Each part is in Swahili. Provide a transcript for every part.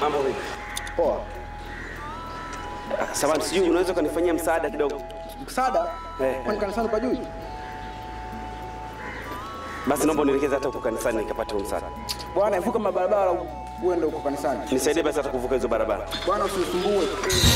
Mambo vipi? Poa. Ah, Samahani, sijui unaweza ukanifanyia msaada kidogo? Msaada? Eh. Kwani kanisani pajui? Basi naomba unielekeze hata huko kanisani nikapate huo msaada. Bwana, evuka mabarabara uende huko kanisani. Nisaidie basi hata kuvuka hizo barabara. Bwana, usinisumbue.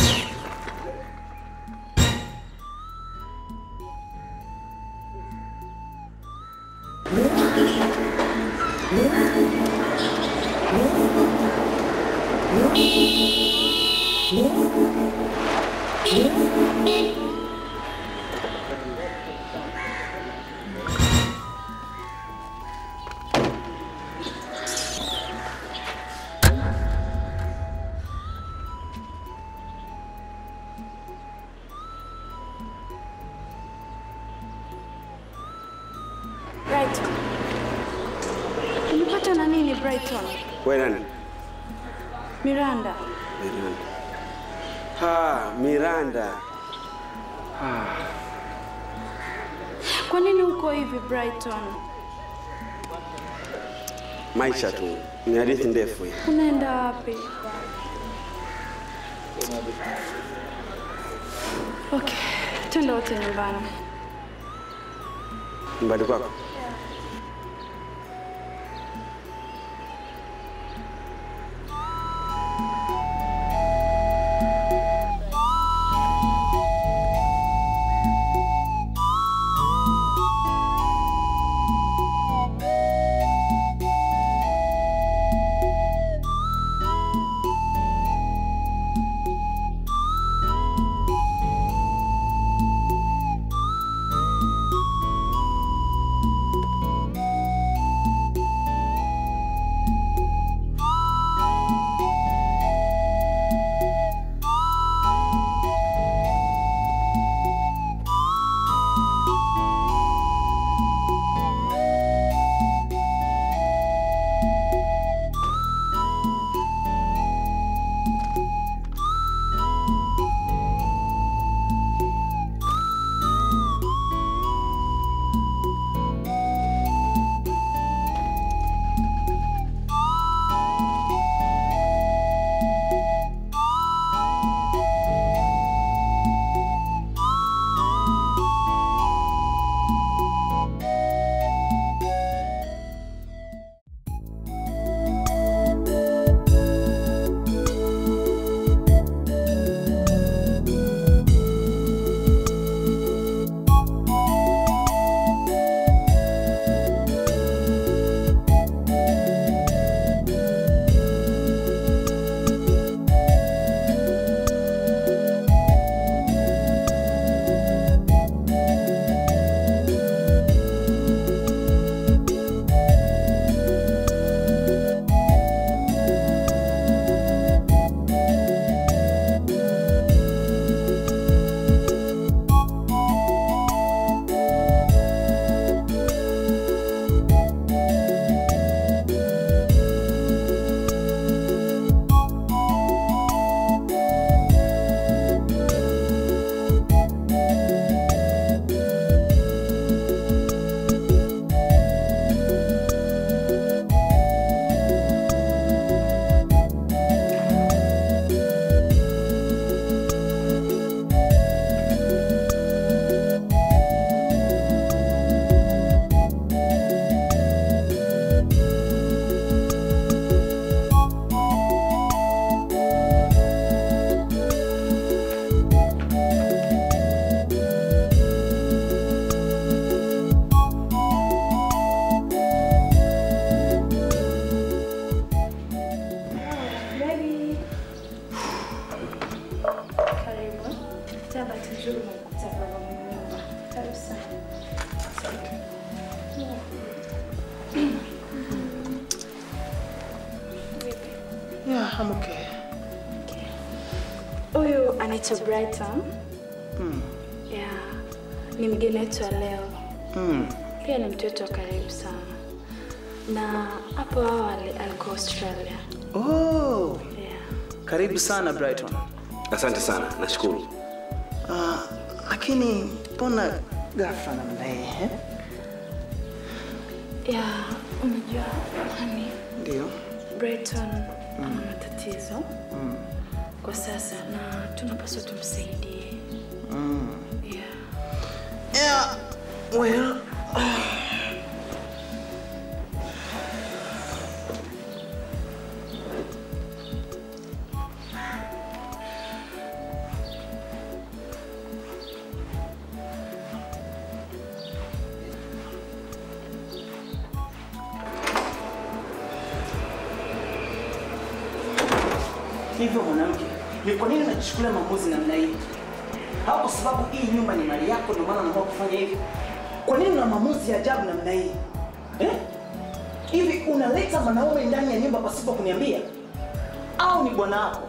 Brighton. Umepata na nini Brighton? Wewe nani? Miranda. Miranda. Ha, Miranda. Kwa nini uko hivi Brighton? Maisha tu. Ni hadithi ndefu hii. Unaenda wapi? Okay, twende wote nyumbani. Nyumbani kwako. Karibu. Tabati nzuri umekuta baba mwenye nyumba. Karibu sana. Yeah, I'm okay. Huyu anaitwa Brighton. Yeah. Ni mgeni wetu wa leo. Mm. Pia ni mtu wetu wa karibu sana. Na hapo awali alikuwa Australia. Oh, Yeah. karibu sana Brighton. Asante sana, nashukuru. Ah, lakini mbona ghafla namna hii? eh? Yeah, unajua honey, Ndio. Brighton ana matatizo tatizo kwa sasa na tunapaswa tumsaidie. Yeah. Yeah, well, hivyo mwanamke, ni kwa nini unajichukulia maamuzi namna hii? Au kwa sababu hii nyumba ni mali yako ndio maana unaamua kufanya hivyo? Kwa nini una maamuzi ya ajabu namna hii? Eh? Hivi unaleta mwanaume ndani ya nyumba pasipo kuniambia? Au ni bwana wako?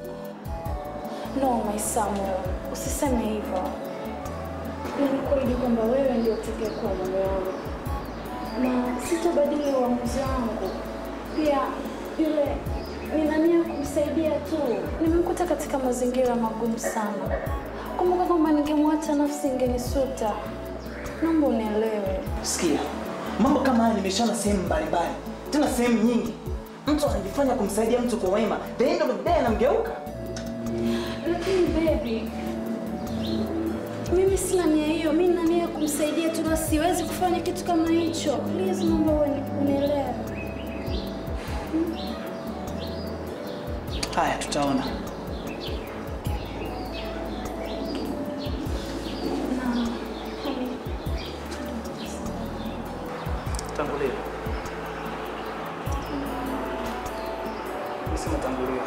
No, my Samuel, usiseme hivyo. Nilikuahidi kwamba wewe ndio utakayekuwa mume wangu na sitabadili uamuzi wangu. Pia yule nina nia kumsaidia tu, nimemkuta katika mazingira magumu sana. Kumbuka kwamba ningemwacha nafsi ingenisuta. Naomba unielewe. Sikia, mambo kama haya nimeshaona sehemu mbalimbali, tena sehemu nyingi. Mtu anajifanya kumsaidia mtu kwa wema, the end of the day anamgeuka. Lakini baby, mimi sina nia hiyo. Mimi nina nia ya kumsaidia tu, na siwezi kufanya kitu kama hicho. Please, naomba uni- unielewe. Haya, tutaona. Tangulia. Nisema tangulia.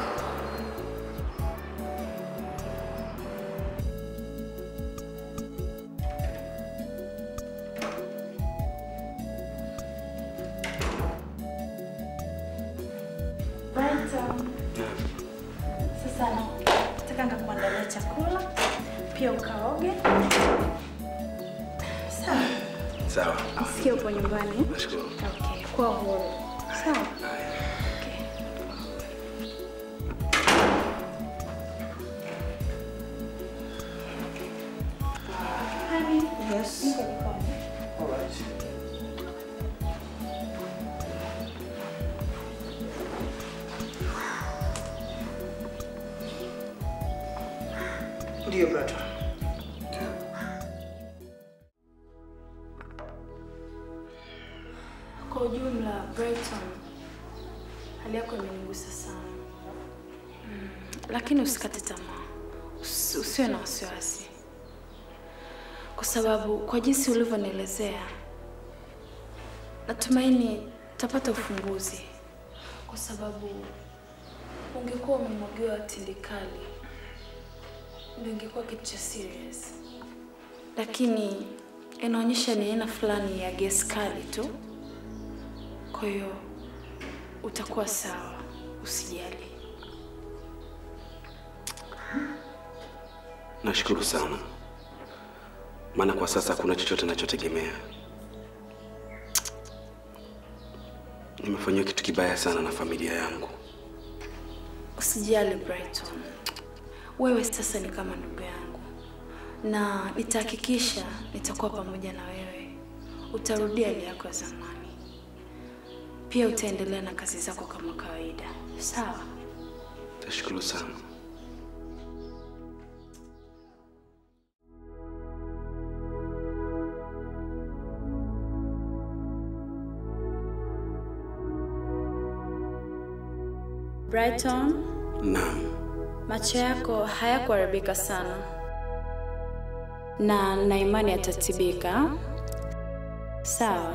Brighton. Sasa nataka nikakuandalia chakula pia ukaoge. Sawa. Sawa. Sikia upo nyumbani. Nashukuru. Okay, kwa huru. Sawa. Okay. Honey, Yes. niko jikoni. All right. Ndiyo brother. Kwa ujumla, Brighton, hali yako imenigusa sana mm. Lakini usikate tamaa, Usi- usiwe na wasiwasi, kwa sababu kwa jinsi ulivyonielezea, natumaini utapata ufumbuzi, kwa sababu ungekuwa umemwagiwa tindikali, ndio ingekuwa kitu cha serious, lakini inaonyesha ni aina fulani ya gesi kali tu. Kwa hiyo utakuwa sawa, usijali. Nashukuru sana, maana kwa sasa hakuna chochote nachotegemea. Nimefanyiwa kitu kibaya sana na familia yangu. Usijali Brighton, wewe sasa ni kama ndugu yangu, na nitahakikisha nitakuwa pamoja na wewe. Utarudia hali yako ya zamani, pia utaendelea na kazi zako kama kawaida, sawa? Nashukuru sana. Brighton, Naam, macho yako hayakuharibika sana, na na imani yatatibika, sawa?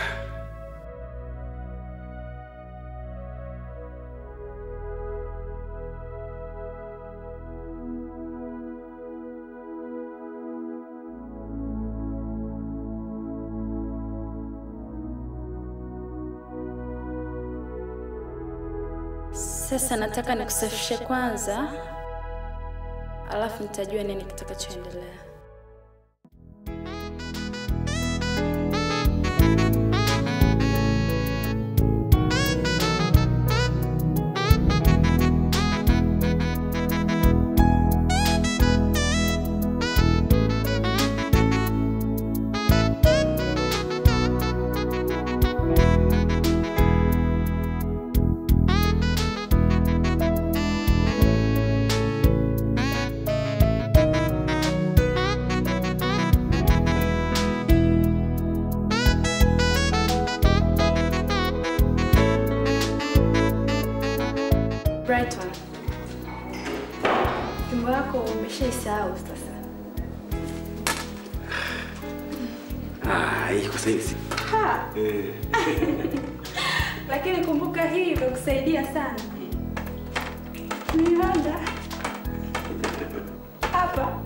Sasa nataka nikusafishe kwanza, alafu nitajua nini kitakachoendelea. Brighton, jumba lako umeshaisahau sasa. Ah, hii kwa saizi. Ha, Eh. lakini kumbuka hii imekusaidia sana. Nilanda hapa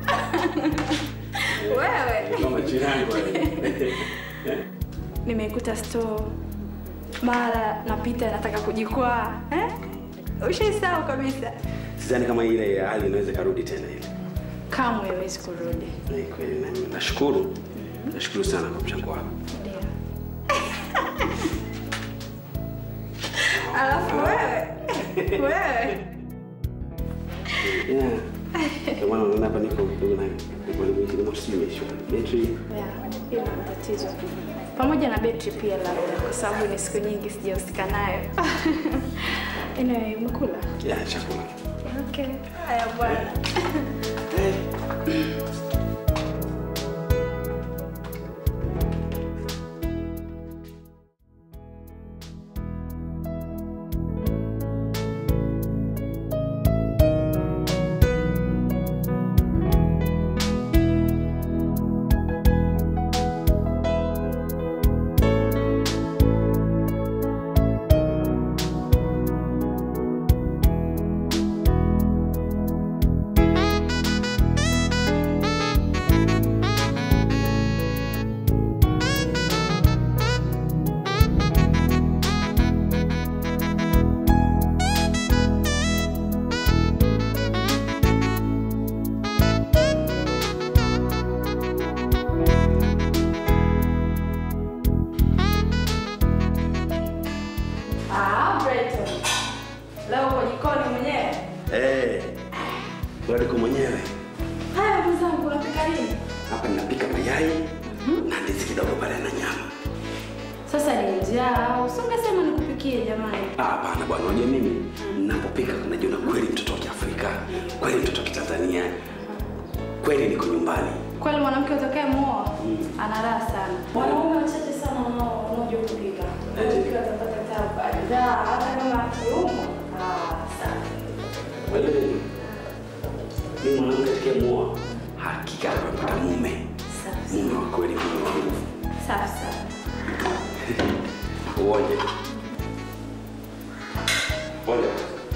wewe Kama jirani wale. nimeikuta store, mara napita nataka kujikwaa eh? Ushaisahau kabisa. Sidhani kama ile hali inaweza karudi tena ile. Kamwe haiwezi kurudi. Ni kweli na- nashukuru. Nashukuru sana kwa mchango wako. Ndio. Alafu wewe wewe Yeah. Ndio maana unaona hapa niko kidogo na niko ni moto si imeisha. Betri Yeah, hiyo ni matatizo pamoja na betri pia, labda kwa sababu ni siku nyingi sijahusika nayo. Anyway, umekula? ya chakula. Okay. Haya bwana. Ah, Brighton. Leo uko jikoni mwenyewe? Eh. Wewe uko mwenyewe. Haya mwenzangu, unapika nini? Hapa ninapika mayai na ndizi kidogo pale na nyama. Sasa ni njaa au si ungesema nikupikie jamani? Ah, hapana bwana, unajua mimi ninapopika najiona kweli mtoto wa Kiafrika, kweli mtoto wa Kitanzania, kweli niko nyumbani. Kweli mwanamke utakaye muoa ana raha sana. Wanaume wachache sana wanao wanaojua kupika. Ukiwa utapata tabu bidhaa hata kama akiumwa. Ah, sana. Wewe mimi mwanamke atakayemuoa hakika atapata mume, Safi. mume wa kweli, mume wa nguvu. Safi sana. Uoje. Pole.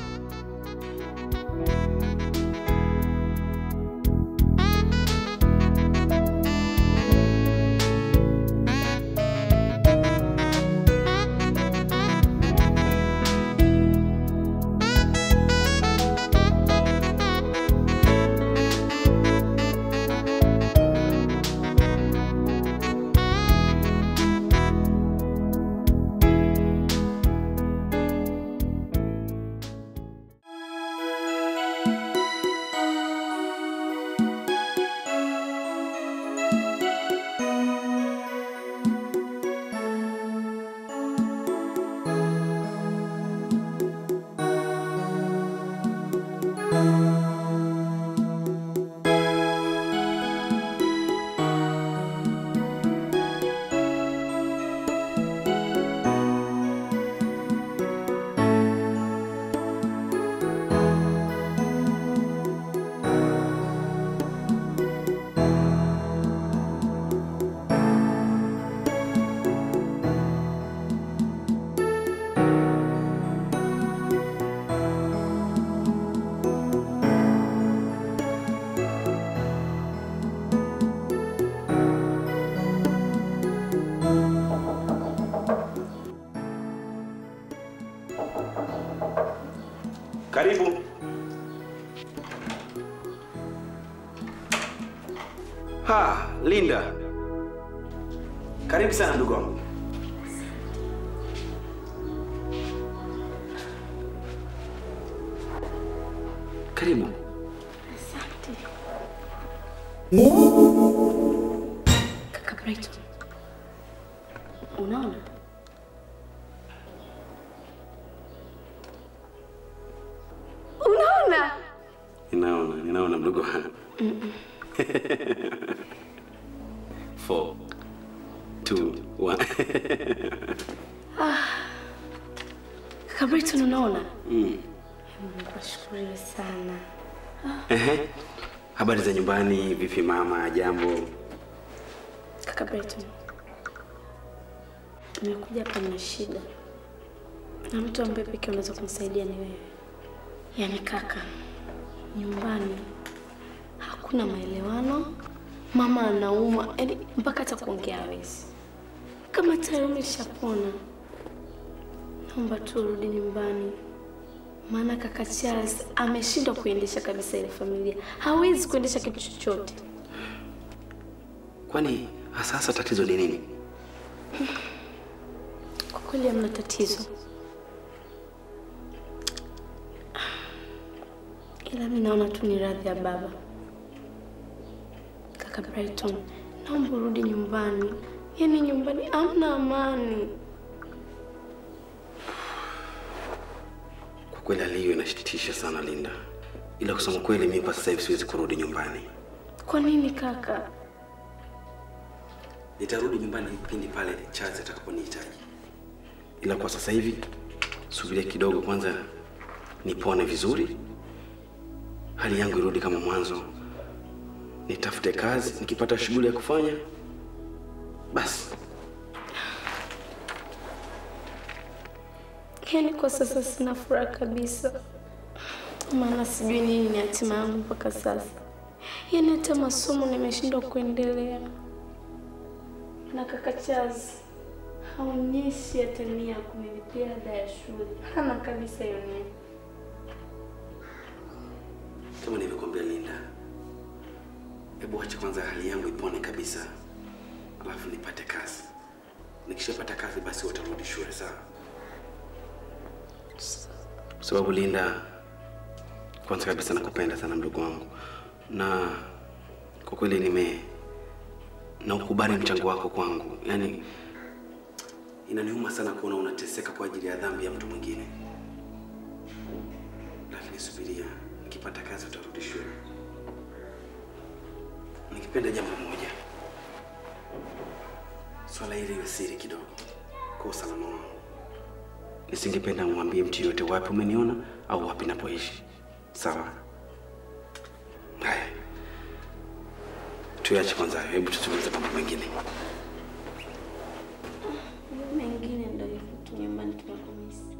Karibu. Ha, Linda. Karibu sana ndugu wangu. Karibu. Kaka Brighton, unaona unaona Ninaona, ninaona mdogo wangu. Four, two, one. kaka Brighton, unaona Mm. Mungu ashukuriwe sana. Ehe. Habari za nyumbani, vipi mama, jambo? Kaka Brighton, nimekuja hapa na shida, na mtu ambaye pekee unaweza kumsaidia ni wewe. Yaani kaka, nyumbani hakuna maelewano, mama anaumwa, yaani mpaka hata kuongea hawezi. Kama tayari umeshapona, naomba tu urudi nyumbani, maana kaka Charles ameshindwa kuendesha kabisa ile familia, hawezi kuendesha kitu chochote. Kwani hasa hasa tatizo ni nini? Kwa kweli hamna tatizo, ila mi naona tu ni radhi ya baba. Kaka Brighton, naomba urudi nyumbani, yaani nyumbani hamna amani. Kwa kweli hali hiyo inashitisha sana Linda, ila kusema kweli mimi kwa sasa hivi siwezi kurudi nyumbani. Kwa nini kaka? Nitarudi nyumbani pindi pale Charles atakaponihitaji, ila kwa sasa hivi subiria kidogo kwanza, nipone vizuri, hali yangu irudi kama mwanzo, nitafute kazi, nikipata shughuli ya kufanya basi. Yaani kwa sasa sina furaha kabisa, maana sijui nini ni hatima yangu mpaka sasa. Yaani hata masomo nimeshindwa kuendelea, na kaka Charles haonyeshi hata nia ya kunilipia ada ya shule, hana kabisa hiyo nia. Kama nilivyokuambia Linda, hebu acha kwanza hali yangu ipone kabisa, alafu nipate kazi. Nikishapata kazi, basi watarudi shule, sawa? Kwa sababu Linda, kwanza kabisa nakupenda sana mdogo wangu, na kwa kweli nime na ukubali mchango wako kwangu. Yaani inaniuma sana kuona unateseka kwa ajili ya dhambi ya mtu mwingine, lakini subiria, nikipata kazi utarudi shule. Nikipenda jambo moja, swala hili iwe siri kidogo kwa usalama wangu. Nisingependa umwambie mtu yoyote wapi umeniona au wapi napoishi. Sawa? Haya, tuache kwanza hayo, hebu tutulize mambo mengine. Mengine ndio hivyo tu, nyumbani tunakumisi.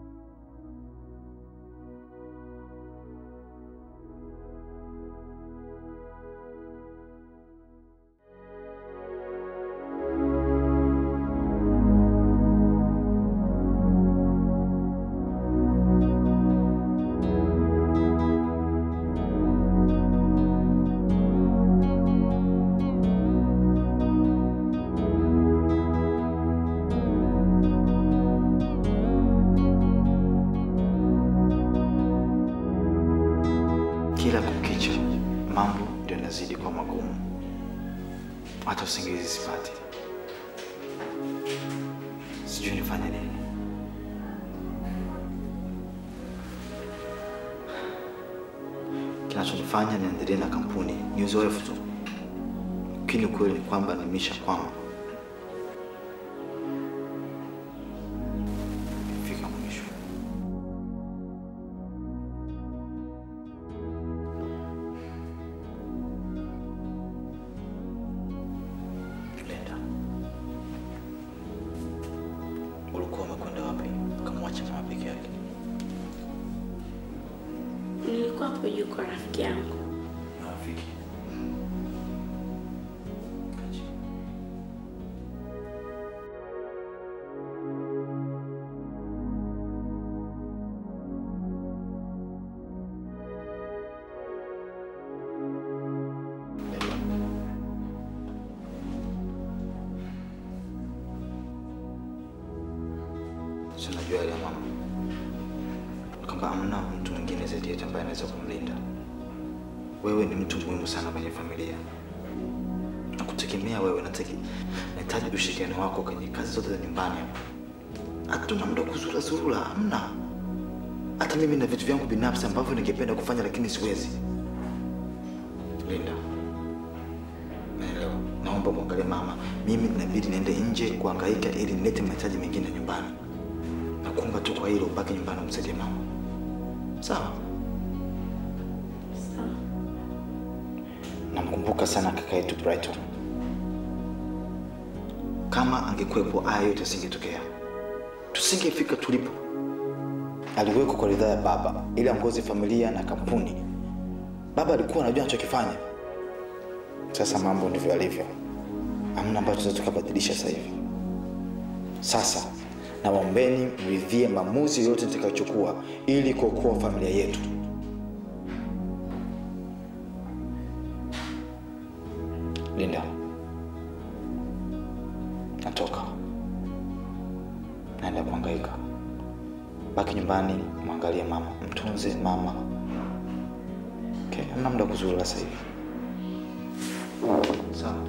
Kila kukicha mambo ndio yanazidi kuwa magumu, hata usingizi sipati. Sijui nifanye nini. Kinachonifanya niendelee na kampuni ni uzoefu tu, lakini ukweli ni kwamba nimeshakwama. Fika mwisho. Linda, ulikuwa umekwenda wapi ukamwacha mama peke yake? Nilikuwa hapo juu kwa rafiki yangu. Rafiki. Kachi. Si unajua yale ya mama kwamba hamna mtu mwingine zaidi yetu ambaye anaweza kumlinda. Wewe ni mtu muhimu sana kwenye familia, nakutegemea wewe. nataki- Nahitaji ushirikiano wako kwenye kazi zote za nyumbani hapa. Hatuna muda wa kuzura zurura, hamna. Hata mimi na vitu vyangu binafsi ambavyo ningependa kufanya lakini siwezi. Linda, naelewa. Naomba mwangalie mama. Mimi inabidi niende nje kuhangaika ili nilete mahitaji mengine nyumbani. Nakuomba tu kwa hilo, ubaki nyumbani umsaidie mama. Sawa. Sawa. Namkumbuka sana kaka yetu Brighton. Kama angekuwepo, haya yote yasingetokea, tusingefika tulipo. Aliwekwa kwa ridhaa ya baba ili aongoze familia na kampuni. Baba alikuwa anajua anachokifanya. Sasa mambo ndivyo yalivyo, hamna ambacho tunaweza tukabadilisha sasa hivi. Sasa nawaombeni mridhie maamuzi yote nitakayochukua ili kuokoa familia yetu. Linda, natoka, naenda kuhangaika. Baki nyumbani, mwangalie mama, mtunze mama. Okay, hamna muda wa kuzurura sasa hivi. Sawa.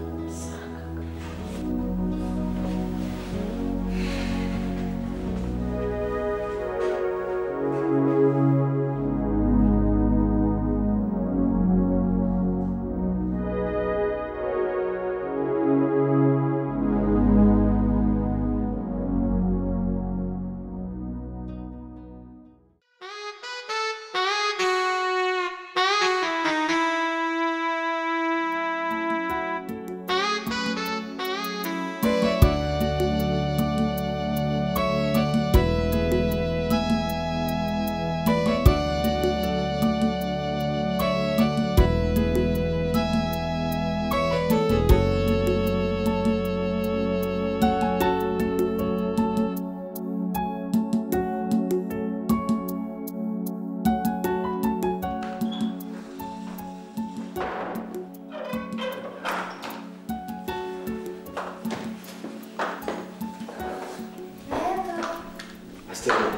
Asteria.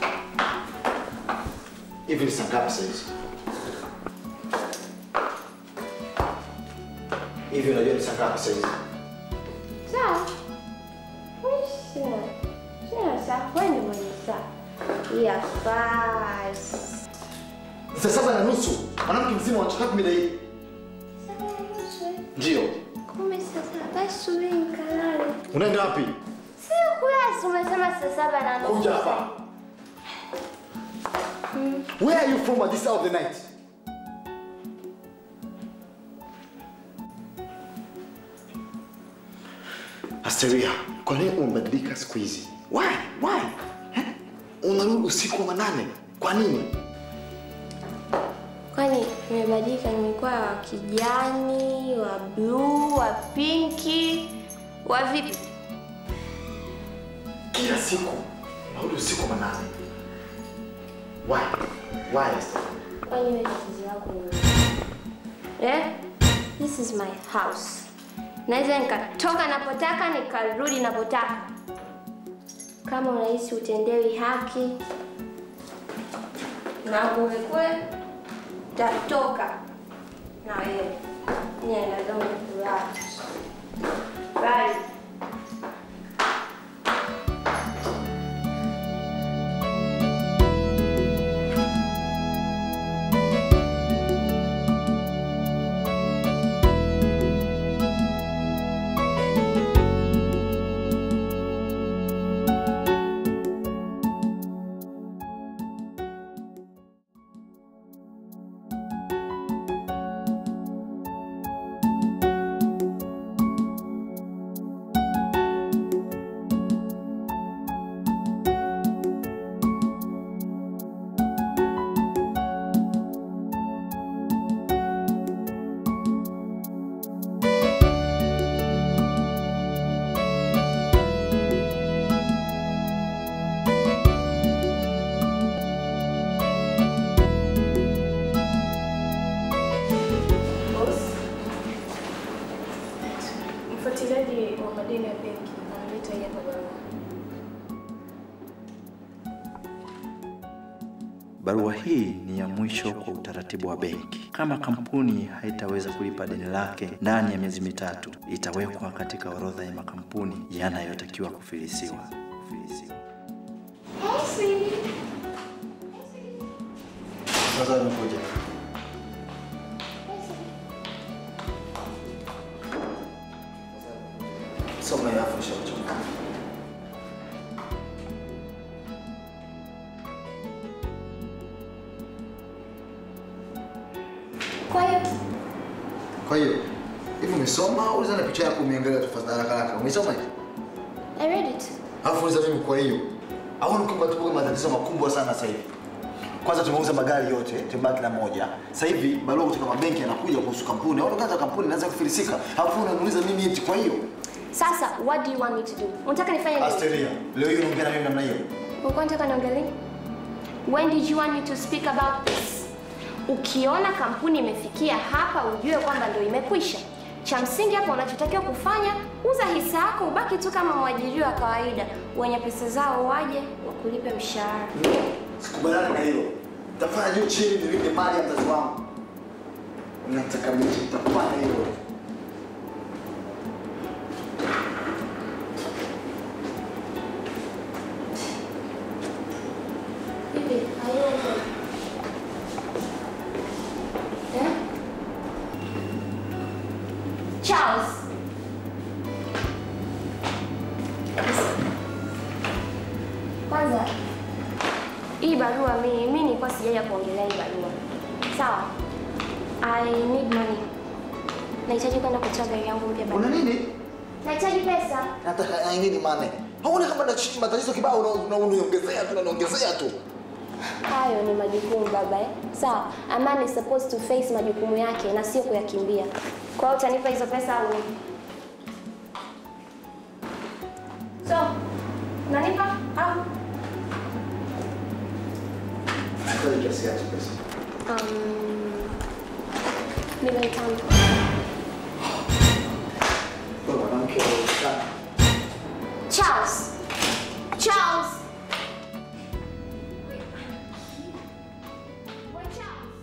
Hivi ni saa ngapi sasa hizi? Hivi unajua ni saa ngapi sasa hizi? Sawa. Sina. Sina saa. Wewe ni mwenye saa. Yafaa. Saa saba na nusu. Mwanamke mzima unachukua mida hii. Sawa nusu. Ndio. Kumi sasa. Basi subiri nikalale. Unaenda wapi? Sio kulasi umesema saa saba na nusu. Kuja hapa. Where are you from at this hour of the night? Asteria, kwa nini umebadilika siku hizi? Why? Why? Eh? Unarudi usiku wa manane. Kwa nini? Kwani nimebadilika, nimekuwa wa kijani, wa bluu, wa pinki, wa vipi? Kila siku unarudi usiku wa manane. Why? Why, Asteria? Kwani wewe tatizo lako ni nini? Eh? This is my house. Naweza nikatoka napotaka nikarudi napotaka. Kama unahisi utendewi haki na kule kule tatoka na wewe. Nenda kama kulala. Bye. Mfuatiliaji wa madeni ya benki ameleta hii hapa barua. Barua hii ni ya mwisho kwa utaratibu wa benki. Kama kampuni haitaweza kulipa deni lake ndani ya miezi mitatu, itawekwa katika orodha ya makampuni yanayotakiwa kufilisiwa. Kufilisiwa. Sasa nimekuja. Soma ya afu nishachoka. Kwa hiyo Kwa hiyo hivi umesoma au uliza na picha yako umeangalia tu fast haraka haraka? Umesoma hivi? I read it. Alafu uliza mimi kwa hiyo. Au ni kwamba tupo kwenye matatizo makubwa sana sasa hivi. Kwanza tumeuza magari yote, tumebaki na moja. Sasa hivi barua kutoka mabenki yanakuja kuhusu kampuni. Au kwanza kampuni inaanza kufilisika. Alafu unamuuliza mimi eti kwa hiyo. Sasa what do you want me to do? Unataka nifanye nini? Asteria, leo hiyo unaongea na mimi namna hiyo. Ulikuwa unataka niongee lini? When did you want me to speak about this? Ukiona kampuni imefikia hapa ujue kwamba ndio imekwisha. Cha msingi hapa unachotakiwa kufanya, uza hisa yako ubaki tu kama mwajiriwa wa kawaida. Wenye pesa zao waje wakulipe mshahara. Sikubaliani na hilo. Tafanya juu chini nilinde mali ya mzazi wangu. Nataka mimi nitafanya hilo. Hivi, hayo Eh? Charles. Kwanza hii barua mimi mimi nilikuwa sijaja kuongelea hii barua. Sawa? I need money. Nahitaji kwenda kutoa gari yangu mpya Una bana. nini? Nahitaji pesa. Nataka ai nini mane? Hauna kama na matatizo kibao una- una- uniongezea tu unaniongezea tu. Hayo ni majukumu baba eh? Sawa. A man is supposed to face majukumu yake na sio kuyakimbia. Kwa hiyo utanipa hizo pesa au nini? So, unanipa au? Nataka kiasi gani pesa? Um, milioni tano. Kwa mwanamke sana. Charles. Charles. Wewe Charles.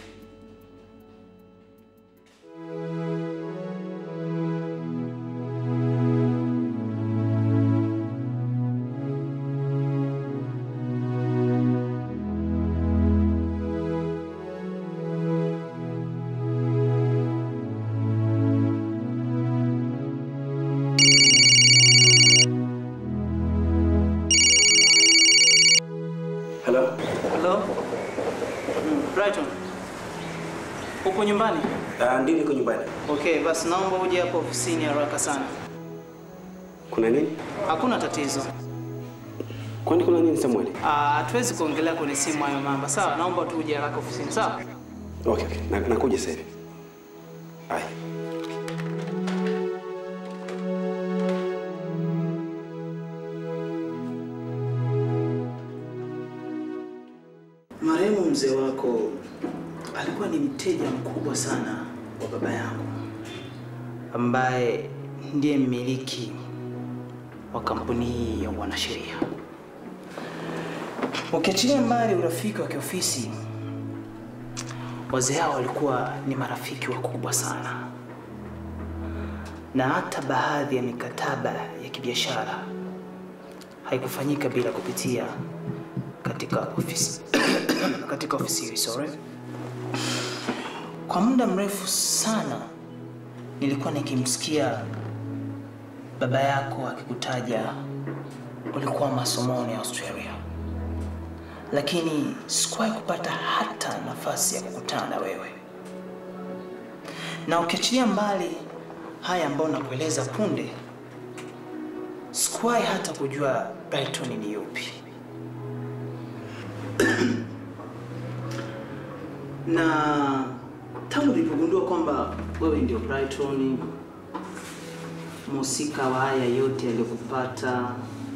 Hello? Hello? Mm, Brighton. Upo nyumbani? Uh, ndio niko nyumbani. Okay, basi naomba uje hapo ofisini haraka sana. Kuna nini? Hakuna tatizo. Kwani kuna nini Samuel? Ah, hatuwezi kuongelea kwenye simu hayo mambo. Sawa, naomba tu uje haraka ofisini. Sawa? Okay, okay. Na, nakuja sasa hivi. Haya. Marehemu mzee wako alikuwa ni mteja mkubwa sana wa baba yangu ambaye ndiye mmiliki wa kampuni hii ya wanasheria. Ukiachilia mbali urafiki wa kiofisi, wazee hao walikuwa ni marafiki wakubwa sana, na hata baadhi ya mikataba ya kibiashara haikufanyika bila kupitia katika ofisi katika ofisi hii sorry. Kwa muda mrefu sana nilikuwa nikimsikia baba yako akikutaja ulikuwa masomoni Australia, lakini sikuwahi kupata hata nafasi ya kukutana na wewe, na ukiachilia mbali haya ambayo nakueleza punde, sikuwahi hata kujua Brighton ni yupi. na tangu nilipogundua kwamba wewe ndio Brighton, mhusika wa haya yote yaliyokupata,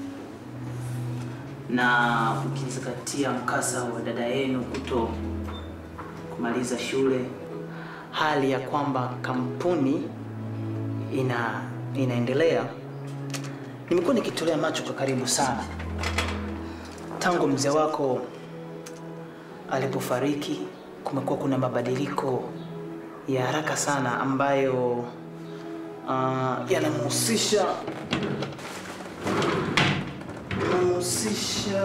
na ukizingatia mkasa wa dada yenu kuto kumaliza shule, hali ya kwamba kampuni ina inaendelea, nimekuwa nikitolea macho kwa karibu sana tangu mzee wako alipofariki kumekuwa kuna mabadiliko ya haraka sana ambayo uh, yanamhusisha yanamhusisha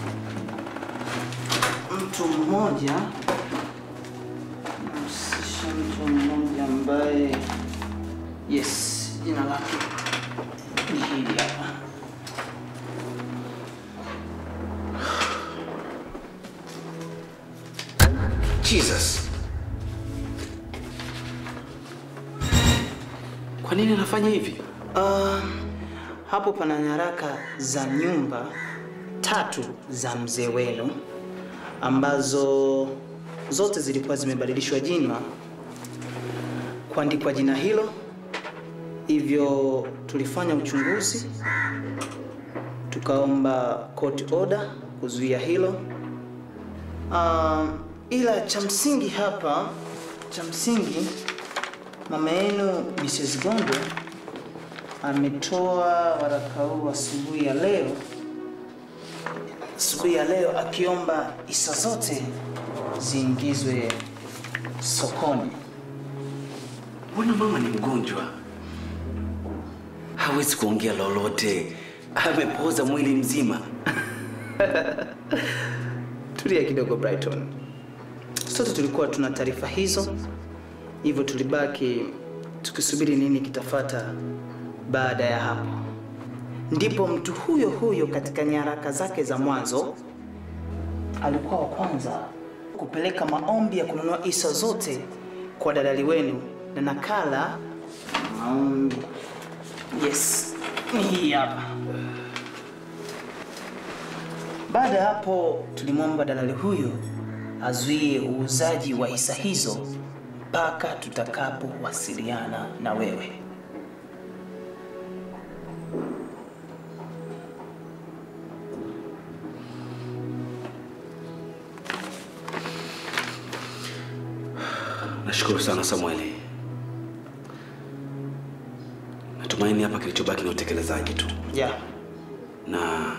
mtu mmoja yanamhusisha mtu mmoja ambaye yes jina lake ni hili hapa Jesus. nini anafanya hivi? Uh, hapo pana nyaraka za nyumba tatu za mzee wenu ambazo zote zilikuwa zimebadilishwa jina kuandikwa jina hilo. Hivyo tulifanya uchunguzi, tukaomba court order kuzuia hilo. Uh, ila cha msingi hapa, cha msingi mama yenu Mrs. Gondo ametoa waraka huu asubuhi ya leo, asubuhi ya leo akiomba hisa zote ziingizwe sokoni. Mbona mama ni mgonjwa? Hawezi kuongea lolote, amepoza mwili mzima. Tulia kidogo Brighton. Sote tulikuwa tuna taarifa hizo, hivyo tulibaki tukisubiri nini kitafata baada ya hapo. Ndipo mtu huyo huyo katika nyaraka zake za mwanzo alikuwa wa kwanza kupeleka maombi ya kununua hisa zote kwa dalali wenu na nakala maombi. Yes, ni hii hapa. Baada ya hapo tulimwomba dalali huyo azuie uuzaji wa hisa hizo mpaka tutakapowasiliana na wewe. Nashukuru sana Samueli. Natumaini hapa kilichobaki ni utekelezaji tu, Yeah. na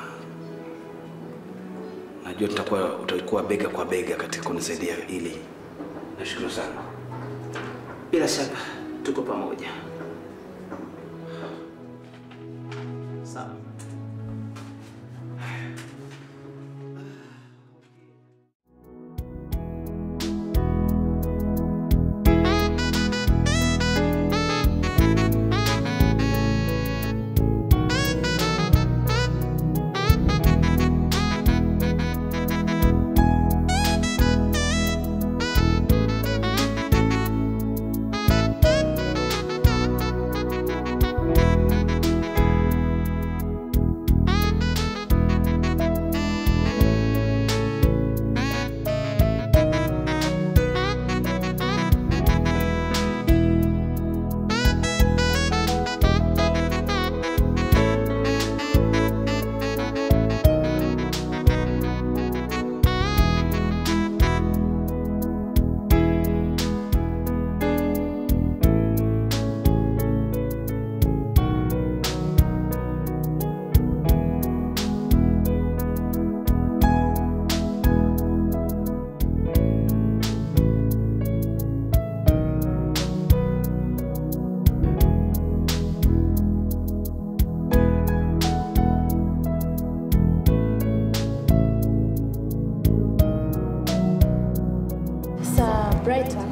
najua tutakuwa utakuwa bega kwa bega katika kunisaidia hili. Nashukuru sana. Bila shaka tuko pamoja. Sawa. Sasa Brighton,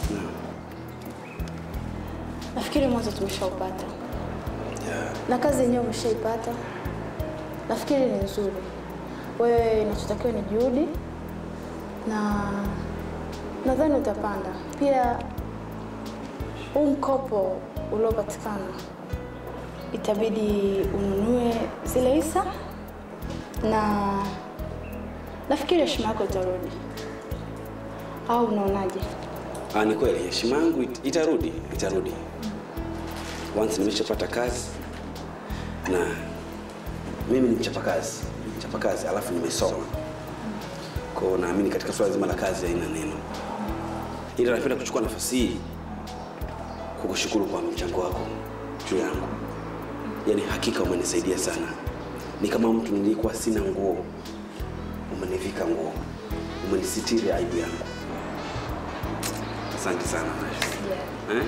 nafikiri mwanzo tumeshaupata na kazi yenyewe umeshaipata. Nafikiri ni nzuri. Wewe inachotakiwa ni juhudi, na nadhani utapanda. Pia huu mkopo uliopatikana itabidi ununue zile hisa, na nafikiri heshima yako itarudi, au unaonaje? Ah, ni kweli heshima yangu it- itarudi, itarudi. Once nimeshapata kazi na mimi ni mchapakazi, mchapakazi alafu nimesoma. Kwa hiyo naamini katika swala zima la kazi haina neno. Ila napenda kuchukua nafasi hii kukushukuru kwa mchango wako juu yangu. Yaani hakika umenisaidia sana. Ni kama mtu nilikuwa sina nguo, umenivika nguo, umenisitiri aibu yangu. Asante sana Nasha. Eh?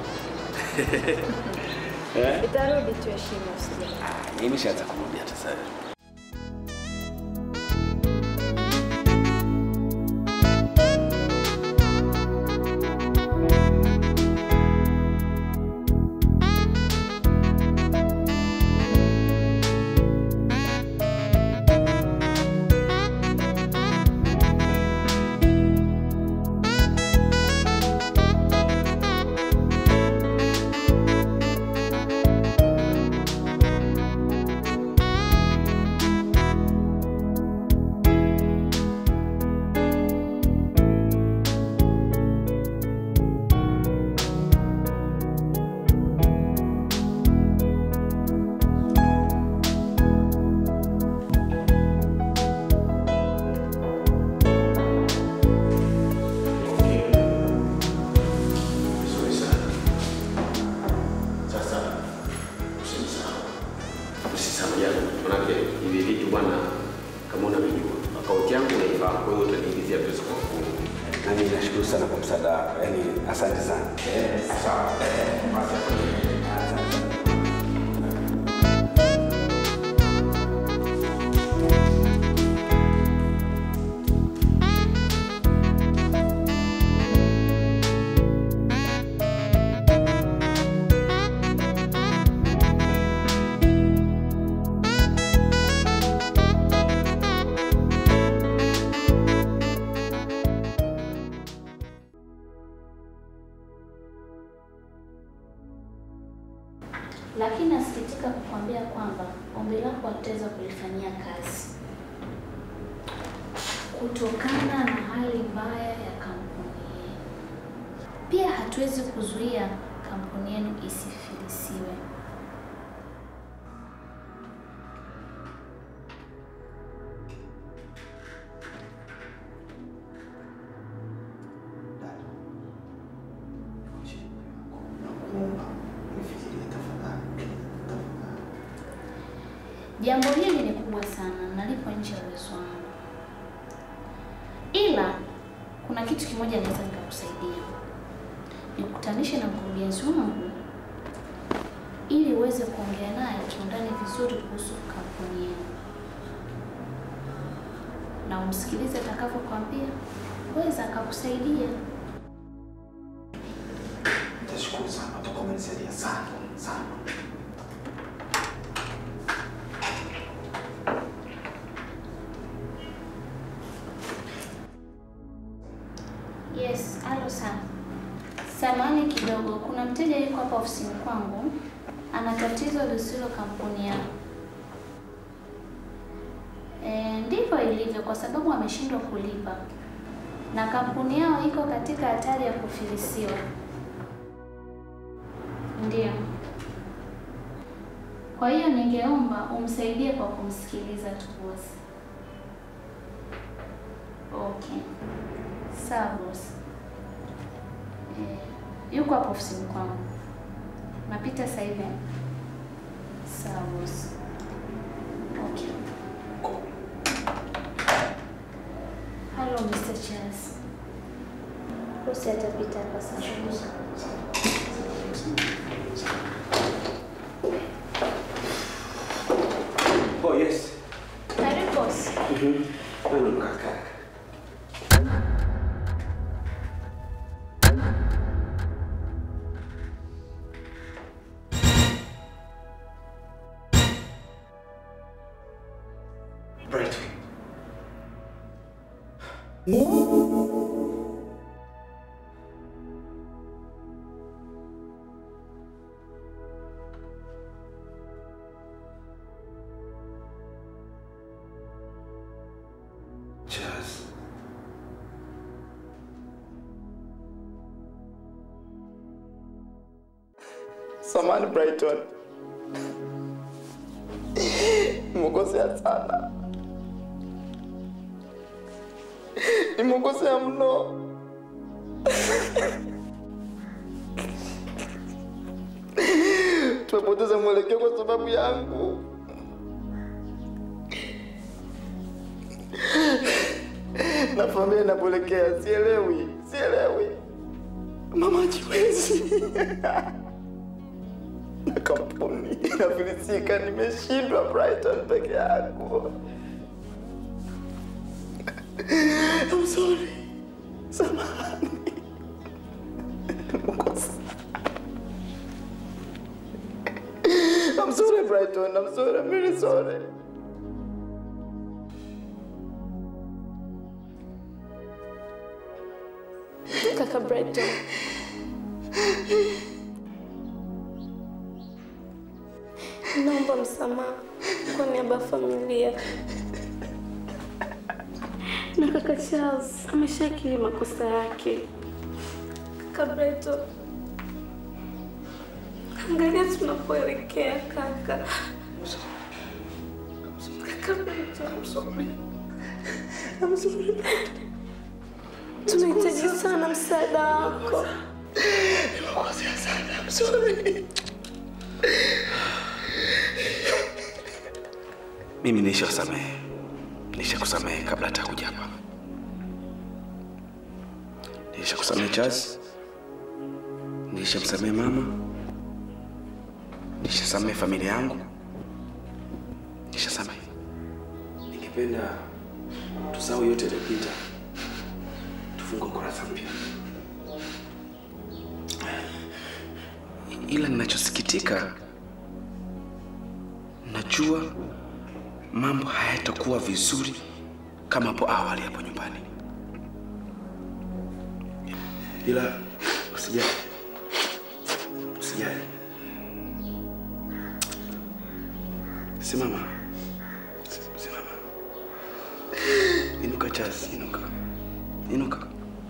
Eh? Itarudi tu heshima, usijali. Ah, Imeshaanza kurudi hata sasa. Nami nashukuru sana kwa msaada wako, yaani asante sana. Sawa. lakini nasikitika kukwambia kwamba ombi lako hatutaweza kulifanyia kazi kutokana na hali mbaya ya kampuni yenu. Pia hatuwezi kuzuia kampuni yenu isifilisiwe. Jambo hili ni kubwa sana, nalipo nje ya uwezo wangu, ila kuna kitu kimoja naweza nikakusaidia, nikutanishe na mkurugenzi wangu ili uweze kuongea naye kiundani vizuri kuhusu kampuni yenu na umsikilize atakavyokwambia, weza akakusaidia. Nitashukuru sana, utakuwa umenisaidia sana sana. Yes, halo sana. Samani kidogo, kuna mteja yuko hapa ofisini kwangu, ana tatizo lisilo kampuni yao. E, ndivyo ilivyo kwa sababu ameshindwa kulipa na kampuni yao iko katika hatari ya kufilisiwa. Ndiyo. Kwa hiyo ningeomba umsaidie kwa kumsikiliza tu bosi. Okay. Sawa bosi. Eh, yuko hapo ofisini kwangu. Napita sasa hivi. Sawa bosi. Okay. Hello Mr. Charles. Bosi atapita hapa sasa. Oh, yes. Karibu bosi. Mhm. Wewe ndo kaka. Brighton. Charles. Samani Brighton. Nimekosea sana. Nimekosea mno. Tumepoteza mwelekeo kwa sababu yangu. Na familia inapoelekea sielewi, sielewi. Mama jiwezi. na kampuni inafilisika. Nimeshindwa Brighton peke yangu. I'm sorry. Samahani. Makosa. I'm sorry Brighton. I'm sorry. I'm really sorry. Kaka Brighton. Naomba msamaha kwa niaba ya familia. Na kaka Charles ameshakiri makosa yake. Kaka Brighton. Angalia tunapoelekea kaka. Kaka Brighton. I'm sorry. I'm sorry Brighton. Tunahitaji sana msaada wako. Nimekosea sana. I'm sorry. Mimi nishawasamehe, nishakusamehe kabla hata kuja hapa. Nilishakusamehe Charles, nilishamsamehe mama, nilishasamehe familia yangu, nilishasamehe. Ningependa tusahau yote yaliyopita, tufungue ukurasa mpya. Ila ninachosikitika, najua mambo hayatakuwa vizuri kama hapo awali hapo nyumbani, ila usijali, usijali. Simama, simama, inuka Charles, inuka, inuka.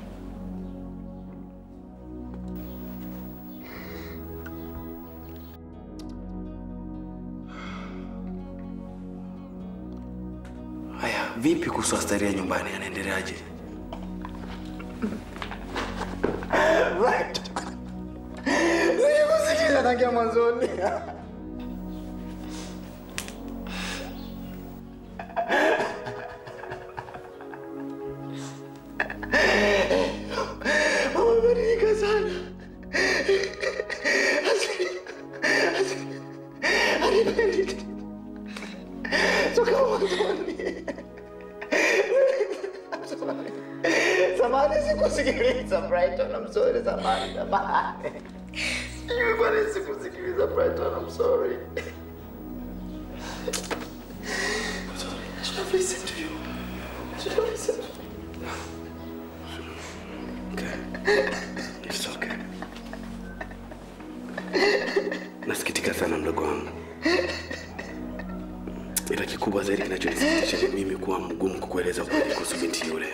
Haya, vipi kuhusu Asteria nyumbani, anaendeleaje? Right. Nilikusikiza tangia mwanzoni. Amebadilika sana. Hanipendi. Toka mwanzoni. Samahani sikusikiliza Brighton, I'm sorry, samahani, samahani. Sijui kwa nini sikusikiliza Brighton, I'm sorry. I should have listened to you. I should have listened to you. Okay. It's okay. Nasikitika sana mdogo wangu, ila kikubwa zaidi kinachonisikitisha ni mimi kuwa mgumu kukueleza ukweli kuhusu binti yule.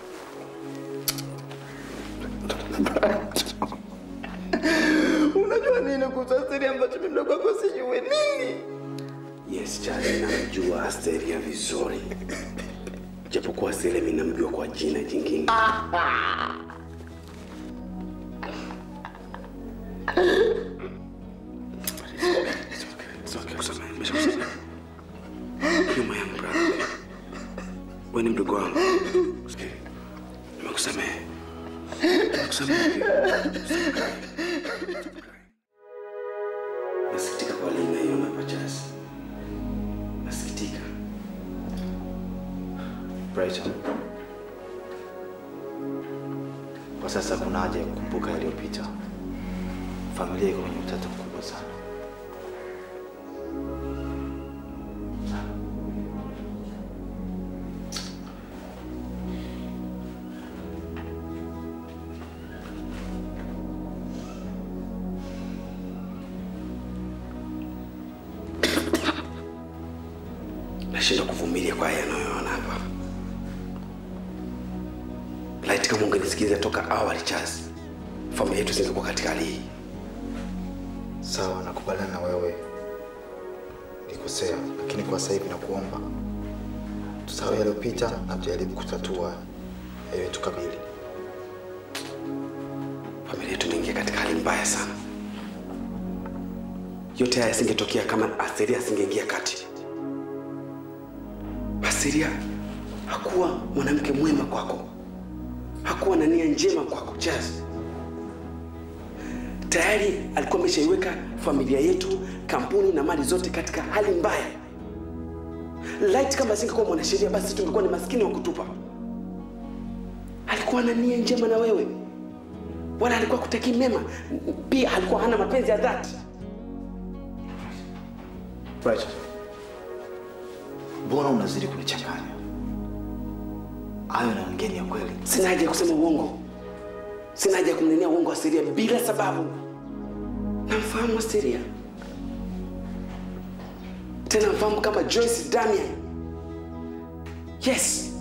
Unajua nini kuhusu Asteria ambacho mimi mdogo wako sijui nini? Yes, Charlie, namjua Asteria vizuri, japokuwa Asteria mimi namjua kwa jina jingine. It's okay, kusamehe, nimeshakusamehe. You're my young brother, okay? Wewe ni mdogo wangu. Okay. Nimekusamehe. Nimekusamehe. okay? Nasikitika kwa Lina hiyo hapa Charles. Nasikitika. Brighton. Kwa sasa kuna haja ya kukumbuka yaliyopita. Familia iko kwenye utata mkubwa sana. Nashindwa kuvumilia kwa haya yanayoona hapa. Laiti kama ungenisikiliza toka awali Charles, familia yetu isingekuwa katika hali hii. Sawa, nakubaliana na wewe, nilikosea, lakini kwa sasa hivi nakuomba tusahau yaliyopita na tujaribu kutatua yaliyotukabili. Familia yetu imeingia katika hali mbaya sana. Yote haya yasingetokea kama Asteria asingeingia kati. Asteria hakuwa mwanamke mwema kwako, hakuwa na nia njema kwako Charles. Tayari alikuwa ameshaiweka familia yetu, kampuni na mali zote katika hali mbaya. Light kama asingekuwa mwanasheria, basi tungekuwa ni maskini wa kutupa. Alikuwa na nia njema na wewe, wala alikuwa kutakii mema. Pia alikuwa hana mapenzi ya dhati. Brighton, mbona unazidi kunichanganya? Hayo naongea ni ya kweli. Sina haja ya kusema uongo, sina haja ya kumnenea uongo Asteria bila sababu. Namfahamu Asteria, tena mfahamu kama Joyce Damian. Yes,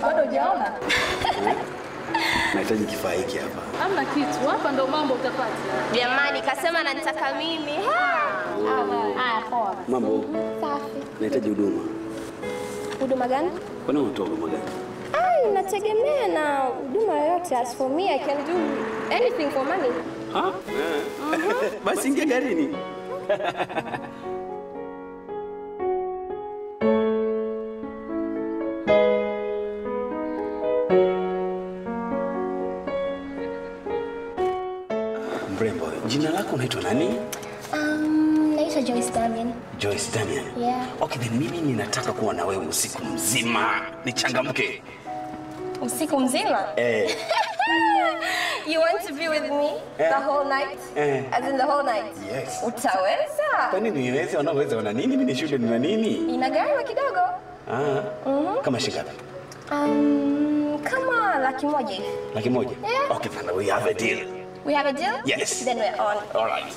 Bado hujaona? Nahitaji kifaa hiki hapa. Hamna kitu. Hapa ndo mambo utapata. Jamani, kasema ananitaka mimi. Haya, poa. Mambo, Safi. nahitaji huduma. Huduma gani? Kwani unatoa huduma gani? Ai, nategemea na huduma yoyote. As for me, I can do anything for money. Ha? Basi ingia garini. Mrembo, jina lako unaitwa nani? Um, naitwa Joyce Damian. Joyce Damian. Yeah. Okay, then mimi ninataka kuwa na wewe usiku mzima. Nichangamke. Usiku mzima? Eh. You want to be with me Eh. the whole night? Eh. As in the whole night? Yes. Utaweza? Kwa nini niweze wanaweza wana nini? Mimi ni shule nina nini? Inagharama kidogo. Ah. Kama shilingi ngapi? Um, kama laki moja hivi. Laki moja? Yeah. Okay, then we have a deal. We have a deal? Yes. Then we're on. All right.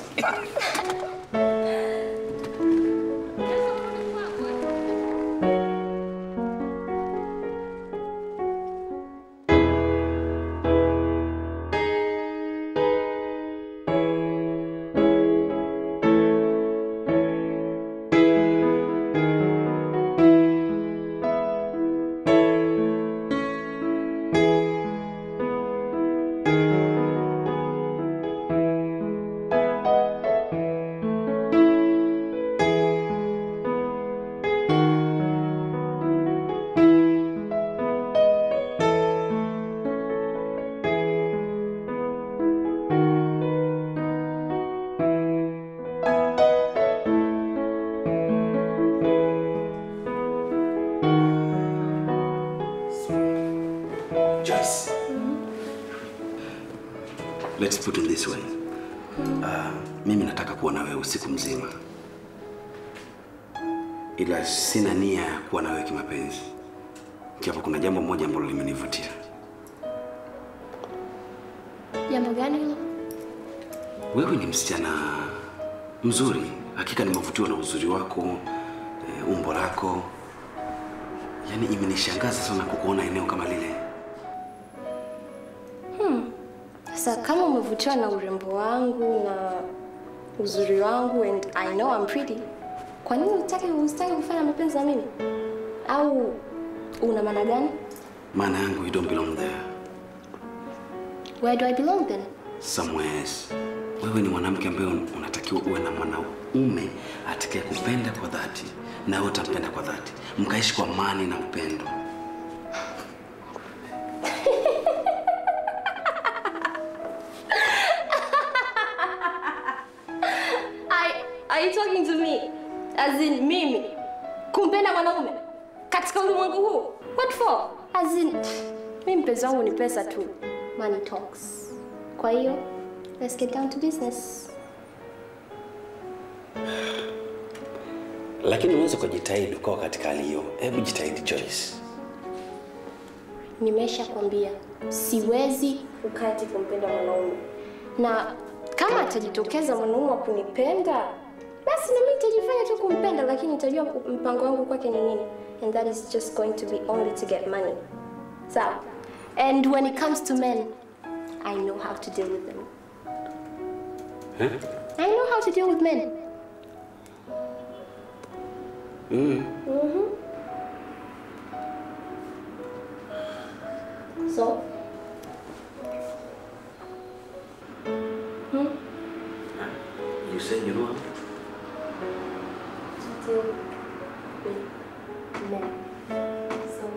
Joyce. Let's put it this way. Uh, mimi nataka kuwa na wewe usiku mzima, ila sina nia ya kuwa na wewe kimapenzi, japo kuna jambo moja ambalo limenivutia. Jambo gani hilo? Wewe ni msichana mzuri, hakika nimevutiwa na uzuri wako, eh, umbo lako. Yaani imenishangaza sana kukuona eneo kama lile. Sasa kama umevutiwa na urembo wangu na uzuri wangu and I know I'm pretty, kwa nini utaki usitaki kufanya mapenzi na mimi? Au una maana gani? Maana yangu you don't belong there. Where do I belong then? somewhere else. Wewe ni mwanamke ambaye un- unatakiwa uwe na mwanaume atakaye kupenda kwa dhati na wewe utampenda kwa dhati, mkaishi kwa amani na upendo. I, are you talking to me? As in mimi kumpenda mwanaume katika ulimwengu huu? What for? As in mimi mpenzi wangu ni pesa tu. Money talks. Kwa hiyo let's get down to business. Lakini unaweza kujitahidi ukawa katika hali hiyo. Hebu jitahidi Joyce. Nimesha kwambia siwezi ukati kumpenda mwanaume, na kama atajitokeza mwanaume wa kunipenda basi na mimi nitajifanya tu kumpenda, lakini nitajua mpango wangu kwake ni nini, and that is just going to be only to get money. Sawa. And when it comes to men, I know how to deal with them. Eh? I know how to deal with men. Mm. Mhm. So? Hmm? You say you know. To deal with men. So?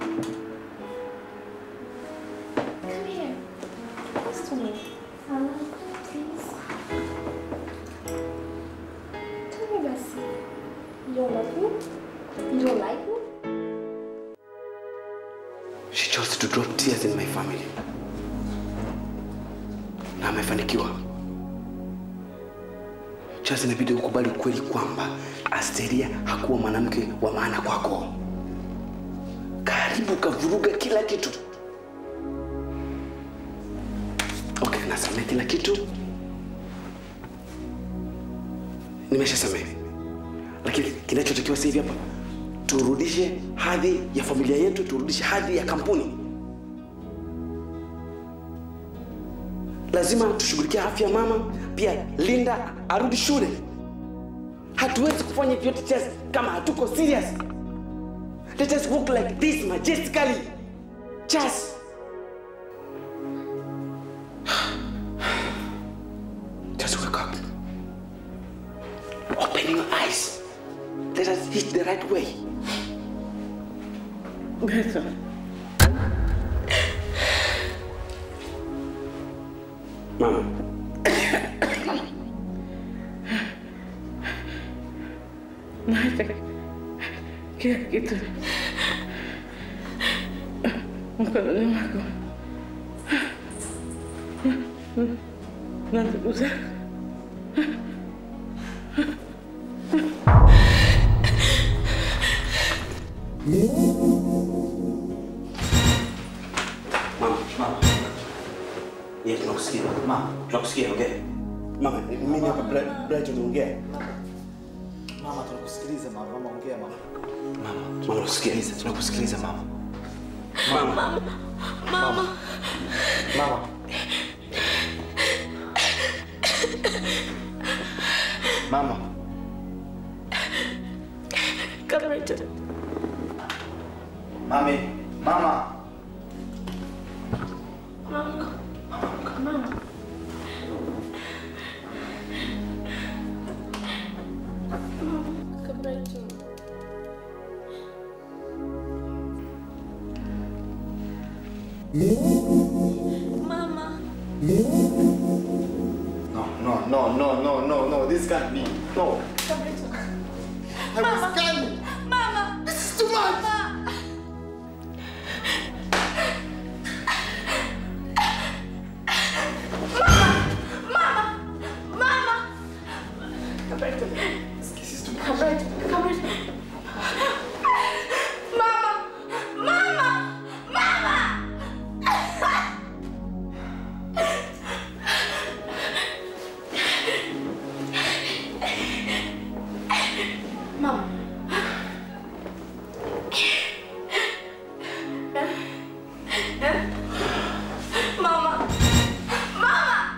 Come here. Close to me. Hello, please. Tell me, Bessie. You don't love me? You don't like me? She chose to drop tears in my family. Na amefanikiwa. Charles, inabidi ukubali ukweli kwamba Asteria hakuwa mwanamke wa maana kwako. Karibu kavuruga kila kitu. Okay, nasamehe kila kitu. Nimeshasamehe. Lakini kinachotakiwa sasa hivi hapa turudishe hadhi ya familia yetu, turudishe hadhi ya kampuni. Lazima tushughulikie afya ya mama, pia Linda arudi shule. Hatuwezi kufanya vyote Chas kama hatuko serious. Let us walk like this majestically. Chas. Just wake up. Open your eyes. Let us hit the right way. Beto. Mama. Naacha kila kitu mkononi mwako na ndugu zako. Mama. Mama. Yes, tunakusikia. Mama, tunakusikia, ongea. Mama, mimi hapa Bright- Brighton ongea. Mama, tunakusikiliza mama. Mama, ongea mama. Mama, tunakusikiliza, tunakusikiliza mama. Mama. Mama. Mama. Mama. Kabreto. Mami. Mama. Mama. Mama. Kabreto. Mama. No, no, no, no, no, no, no. This can't be. No. I was scanning. Mama. This is too much. Mama. Mama. Kabreto. This is too much. Kabreto. Kabreto. Mama. Mama. Mama. Mama. Mama. Mama.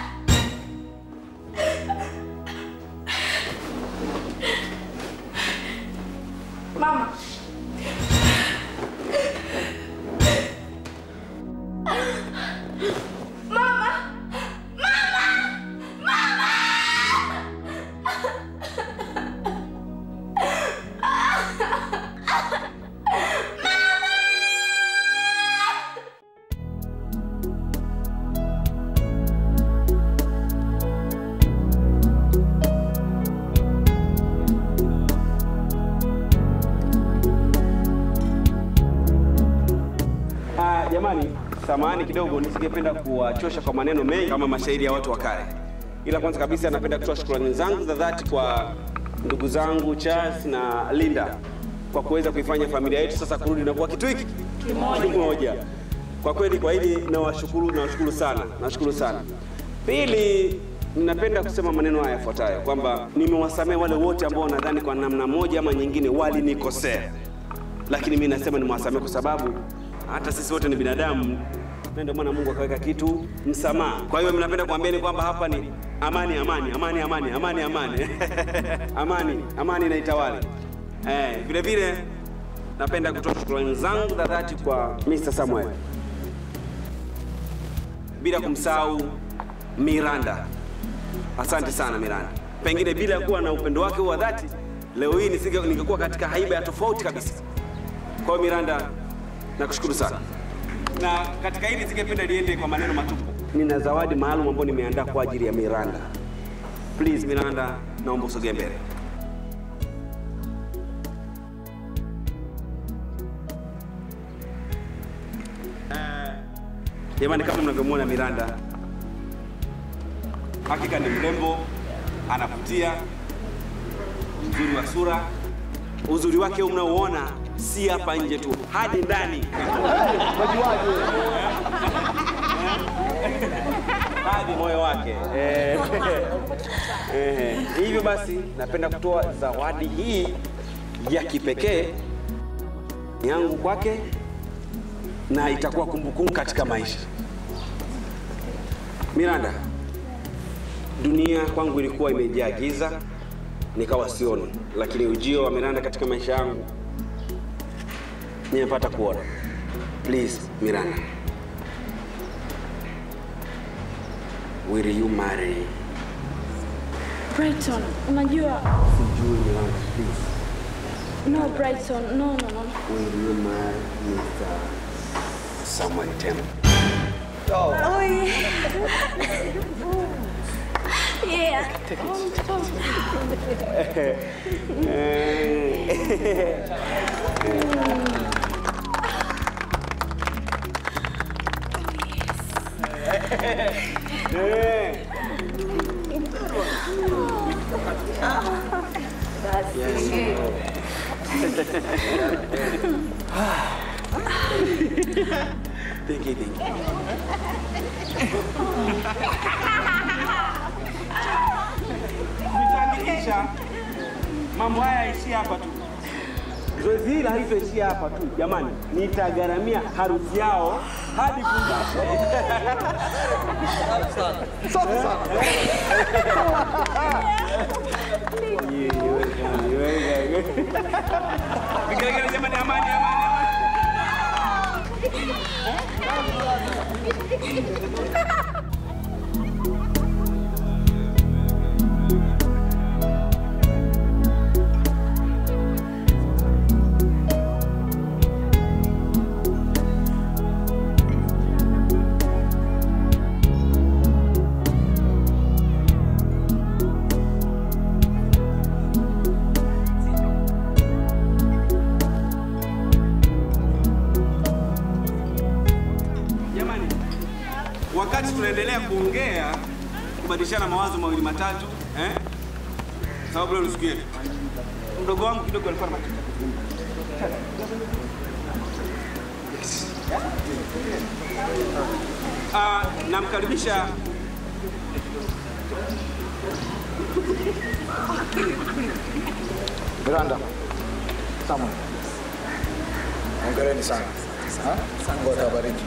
Mama. Mama. Mama. Mama. Ah, jamani, samahani kidogo, nisingependa kuwachosha kwa maneno mengi kama mashairi ya watu wa kale, ila kwanza kabisa napenda kutoa shukrani zangu za dhati kwa ndugu zangu Charles na Linda kwa kuweza kuifanya familia yetu sasa kurudi na kuwa kitu hiki kimoja. Kwa kweli, kwa hili nawashukuru, nawashukuru sana, nawashukuru sana. Pili, ninapenda kusema maneno haya yafuatayo kwamba nimewasamehe wale wote ambao nadhani kwa namna moja ama nyingine walinikosea lakini mi nasema nimwasamehe kwa sababu hata sisi wote ni binadamu na ndio maana Mungu akaweka kitu msamaha. Kwa hiyo mnapenda kuambieni kwamba hapa ni amani, amani, amani, amani, amani, amani, amani, amani na itawale. Eh, vile vile napenda kutoa shukrani zangu za dhati kwa Mr. Samuel, bila kumsahau Miranda. Asante sana Miranda, pengine bila kuwa na upendo wake wa dhati leo hii nisinge- ningekuwa katika haiba ya tofauti kabisa. Kwa hiyo Miranda, nakushukuru sana, na katika hili singependa liende kwa maneno matupu. Nina zawadi maalum ambayo nimeandaa kwa ajili ya Miranda. Please Miranda, naomba usogee mbele. Eh, Jamani, kama mnavyomwona Miranda, hakika ni mrembo, anavutia, mzuri wa sura. Uzuri wake huu mnaouona si hapa nje tu, hadi ndani hadi moyo wake. Eh, eh, hivyo basi napenda kutoa zawadi hii ya kipekee yangu kwake na itakuwa kumbukumbu katika maisha. Miranda, dunia kwangu ilikuwa imejaa giza, nikawa sioni, lakini ujio wa Miranda katika maisha yangu nimepata kuona. Please Miranda, will you marry? Brighton, unajua Sijui Miranda, please. no Brighton, no no no. Will you marry Mr. Samuel Temple? Oh yeah. yeah. Thank you, thank you. Nitaandikisha mambo haya yaishie hapa tu. Zoezi hili halitoishia hapa tu jamani, nitagharamia harusi yao hadi Fungashe. Safi sana. Vigelegele jamani, amani, amani, amani. Jamani, wakati tunaendelea kuongea kubadilishana mawazo mawili matatu eh? Sababu leo ni siku yetu. Mdogo wangu kidogo alikuwa na matatizo. Ah, namkaribisha Miranda, Samuel, hongereni sana. Ha? Mungu atawabariki.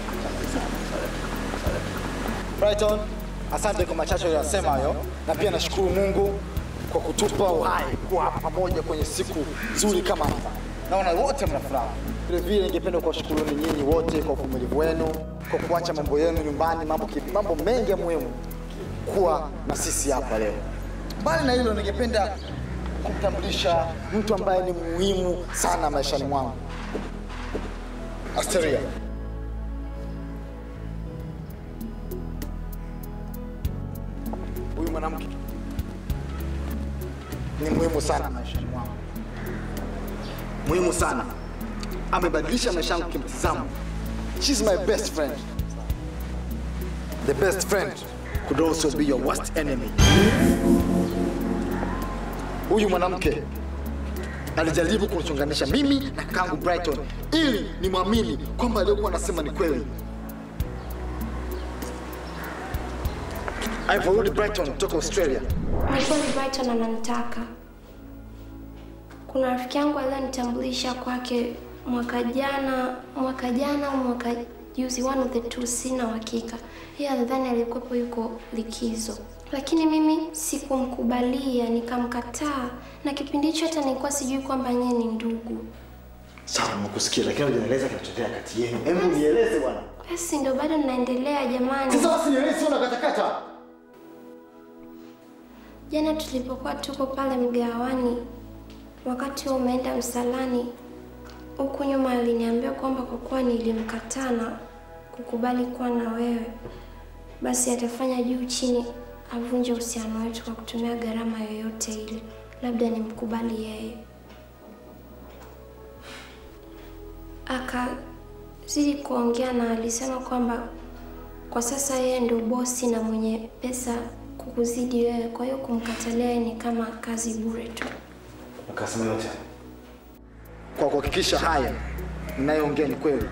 Brighton, asante kwa machache uliyosema hayo, na pia nashukuru Mungu kwa kutupa uhai kuwa pamoja kwenye siku nzuri kama hapa. Naona wote mna furaha. Vile vile ningependa kuwashukuruni nyinyi wote kwa uvumilivu wenu, kwa kuacha mambo yenu nyumbani, mambo, ki- mambo mengi ya muhimu kuwa na sisi hapa leo. Mbali na hilo, ningependa kumtambulisha mtu ambaye ni muhimu sana maishani mwangu, Asteria. Huyu mwanamke ni muhimu sana maishani mwangu, muhimu sana. Amebadilisha maisha yangu kimtizamo. She's my best friend. The best friend could also be your worst enemy. Huyu mwanamke alijaribu kunichonganisha mimi na kangu Brighton ili nimwamini kwamba aliyokuwa anasema ni kweli. Alivyorudi Brighton kutoka Australia, Ni kweli Brighton ananitaka. Kuna rafiki yangu aliyonitambulisha kwake mwaka jana, mwaka jana au mwaka juzi, one of the two, sina uhakika. Yeye alidhani alikuwepo yuko likizo, lakini mimi sikumkubalia, nikamkataa, na kipindi hicho hata nilikuwa sijui kwamba nyie ni ndugu. sawa, nimekusikia, lakini hujanieleza kinachotokea kati yenu. Hebu nieleze bwana. Basi ndo bado ninaendelea jamani. Sasa basi nieleze, sio unakatakata. Jana tulipokuwa tuko pale mgawani, wakati huo umeenda msalani, huku nyuma aliniambia kwamba kwa kuwa nilimkataa na kukubali kuwa na wewe, basi atafanya juu chini avunje uhusiano wetu kwa kutumia gharama yoyote ile, labda nimkubali yeye. Akazidi kuongea na alisema kwamba kwa sasa yeye ndio bosi na mwenye pesa kukuzidi wewe, kwa hiyo kumkatalia yeye ni kama kazi bure tu. Akasema yote kwa kuhakikisha haya ninayoongea ni kweli.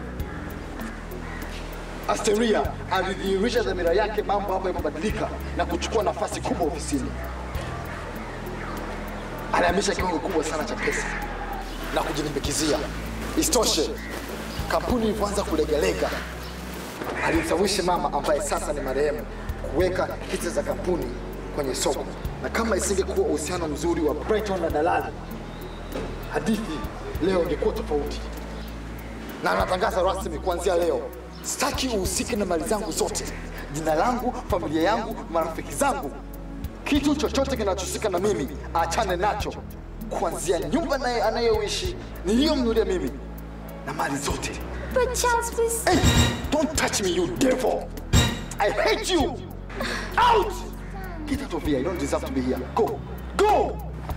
Asteria alidhihirisha dhamira yake, mambo hapo yamebadilika na kuchukua nafasi kubwa ofisini. Alihamisha kiwango kubwa sana cha pesa. na kujilimbikizia. Isitoshe, kampuni ilipoanza kulegalega, alimshawishi mama ambaye sasa ni marehemu kuweka hisa za kampuni kwenye soko, na kama isingekuwa uhusiano mzuri wa Brighton na dalali, hadithi leo ingekuwa tofauti. Na natangaza rasmi kuanzia leo, sitaki uhusike na mali zangu zote, jina langu, familia yangu, marafiki zangu, kitu chochote kinachohusika na mimi achane nacho, kuanzia nyumba naye anayoishi niliyomnulia mimi na mali zote. But Charles, please. Hey, don't touch me, you devil! I hate you! Out! Get out of here. You don't deserve to be here. Go! Go!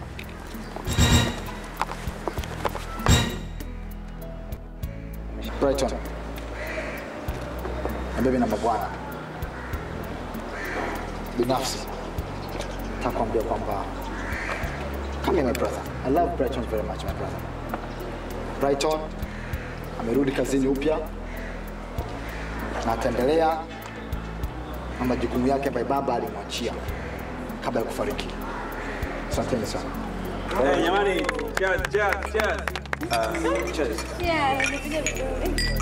Brighton. Mabibi na mabwana, binafsi nataka kuambia kwamba come here my brother. I love Brighton very much my brother. Brighton amerudi kazini upya na ataendelea na majukumu yake ambayo baba alimwachia kabla ya kufariki. Asanteni sana. Eh, jamani, cheers, cheers, cheers. Uh, cheers. Yeah, nikuja vizuri.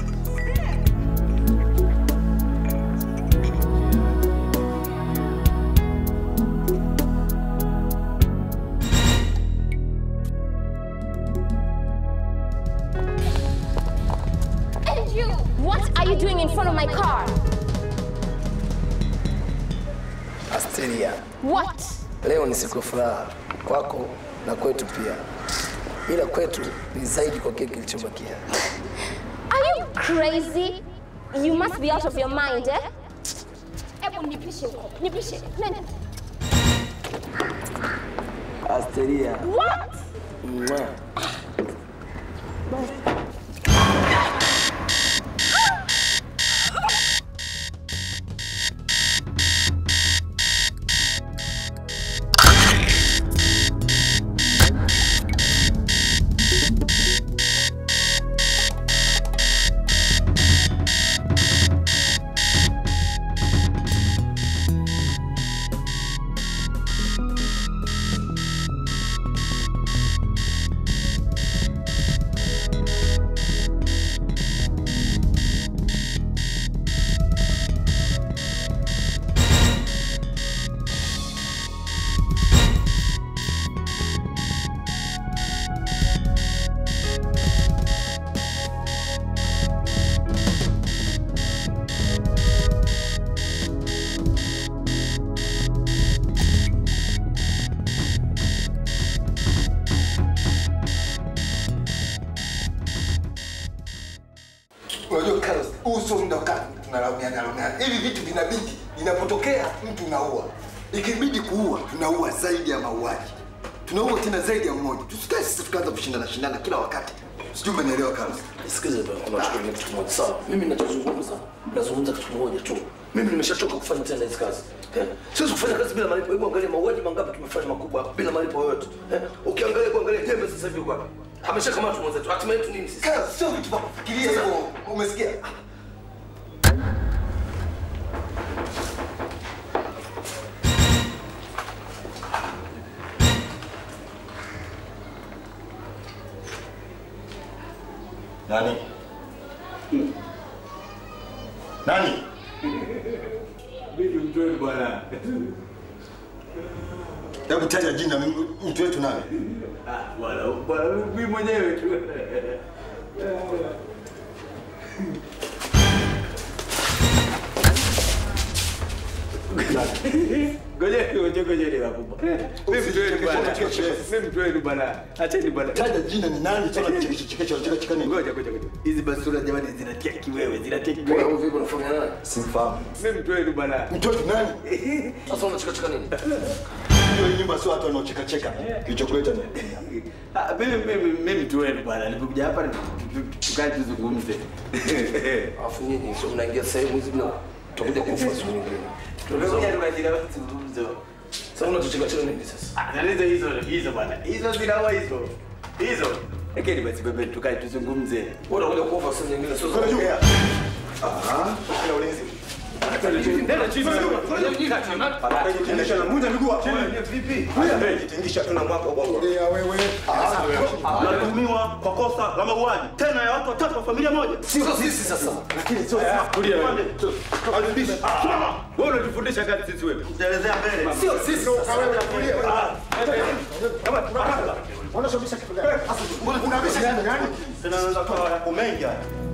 And you, what are you doing in front of my car? Asteria, What? leo ni siku ya furaha kwako na kwetu pia, ila kwetu ni zaidi kwa kile kilichobakia. Are you crazy? You must be out of your mind, eh? Hebu nipishe huko. Nipishe. Nenda. Asteria, What? Mwah. Unajua Carlos, huu sio muda wa kaa tunalaumiana laumiana. Hivi vitu vinabidi, inapotokea mtu unaua, ikibidi kuua, tunaua zaidi ya mauaji, tunaua tena zaidi ya mmoja. Tusikae sisi tukaanza kushindana shindana kila wakati. Sijui umenielewa Carlos? Sikiza bwana, unachukulia kitu kimoja sawa. Mimi ninachozungumza, nazungumza kitu kimoja tu. Mimi nimeshachoka kufanya tena hizi kazi. Eh? Siwezi kufanya kazi bila malipo. Hebu angalia mauaji mangapi tumefanya makubwa bila malipo yoyote. Eh? Ukiangalia kuangalia Jembe sasa hivi kwa ameshakamatwa mwenzetu. Hatima yetu nini sisi? Carlos, sio vitu vya kufikiria hivyo. Umesikia? Nani? Nani? Bibi mtweni bwana. Hebu taja jina mimi- mtu wetu nani? Ah, bwana, bwana mimi mwenyewe tu. Ngoja ngoja ngoja ni wakubwa. Mimi mtweni bwana. Mimi mtweni bwana. Acheni bwana. Taja jina ni nani? Tuna kichekesho kichekesho cheka cheka nini? Ngoja ngoja ngoja. Hizi basura jamani zinatia kiwewe, zinatia kiwewe. Wewe vipi unafanya nani? Simfahamu. Mimi mtweni bwana. Mtu wetu nani? Sasa unacheka cheka nini? Hiyo hii nyumba sio watu wanaocheka cheka. Kilichokuleta ni Ah, mimi mimi mimi mtweni bwana. Nilipokuja hapa tukae tuzungumze. Alafu nyinyi sio mnaingia sehemu hizi bila tutakuja kufa siku nyingine. Tumekuja tukajira mazungumzo. Sasa unacheka cheka nini sasa? Ah, na hizo hizo hizo bwana. Hizo zinaua hizo. Hizo. Lakini basi bebe tukae tuzungumze. Wewe unakuja kufa siku nyingine sio Kwenda juu. kuongea. Ah, kuna ulinzi. Unatuhumiwa kwa kosa la mauaji tena ya watu watatu wa familia moja. Sio sisi sasa. Lakini sio Tulia wewe. Pande. Adhibishi. Simama. Wewe unatufundisha kazi sisi wewe. Utaelezea mbele. Sio sisi sasa. Unasababisha kitu gani? Sasa unabisha kitu gani? Tena naweza kuwa yako mengi haya.